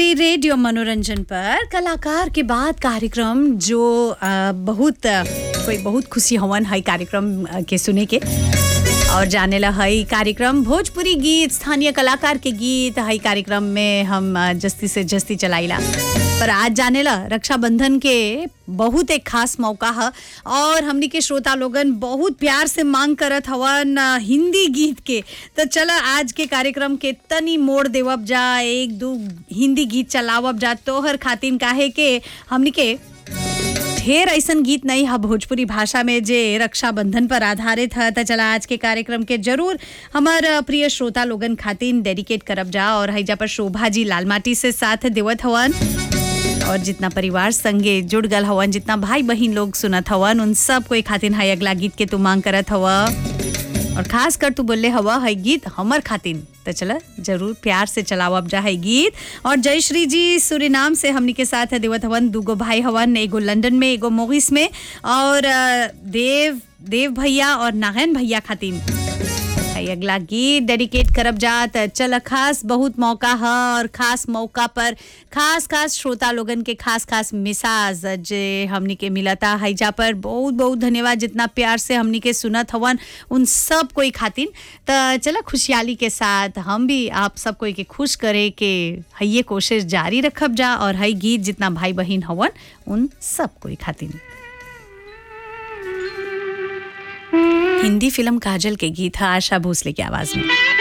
Bhojpuri radio मनोरंजन पर कलाकार के बाद कार्यक्रम जो अ, बहुत अ, कोई बहुत खुशी हवन है कार्यक्रम अ, के सुने के और जाने ला है कार्यक्रम भोजपुरी गीत स्थानीय कलाकार के गीत है कार्यक्रम में हम अ, जस्ती से जस्ती चलाइला पर आज जाने ला रक्षाबंधन के बहुत एक खास मौका है और हमनी के श्रोता लोगन बहुत प्यार से मांग करत हवन अ, हिंदी गीत के तो चला आज के कार्यक्रम के तनी मोड़ देवब जा एक दो हिंदी गीत चलावब जा तोहर खातिन काहे के हमनी के ढेर ऐसन गीत नहीं है भोजपुरी भाषा में जे रक्षाबंधन पर आधारित है तो चला आज के कार्यक्रम के जरूर हमार प्रिय श्रोता लोगन खातिन डेडिकेट करब जा और हैजा पर शोभा जी लालमाटी से साथ देवत हवन और जितना परिवार संगे जुड़ गल हवन जितना भाई बहन लोग सुनत हवन उन सब कोई खातिन है अगला गीत के तू मांग करत हवा और खास कर तू बोले हवा है गीत हमर खातिन तो चला जरूर प्यार से चलाओ अब जा है गीत और जय श्री जी सूरीनाम से हमनी के साथ है देवत हवन दूगो भाई हवन एगो लंदन में एगो मोगिस में और अ, देव देव भैया और नारायण भैया खातिन है अगला गीत डेडिकेट करब जात चल खास बहुत मौका है और खास मौका पर खास खास श्रोता लोगन के खास खास मिसाज जे हमनी के मिलता है जा पर बहुत बहुत धन्यवाद जितना प्यार से हमनी के सुनत हवन उन सब कोई खातिन त चला खुशहाली के साथ हम भी आप सब कोई के खुश करे के है ये कोशिश जारी रखब जा और है गीत जितना भाई बहन हवन उन सब कोई खातिन हिंदी फिल्म काजल के गीत है आशा भोसले की आवाज में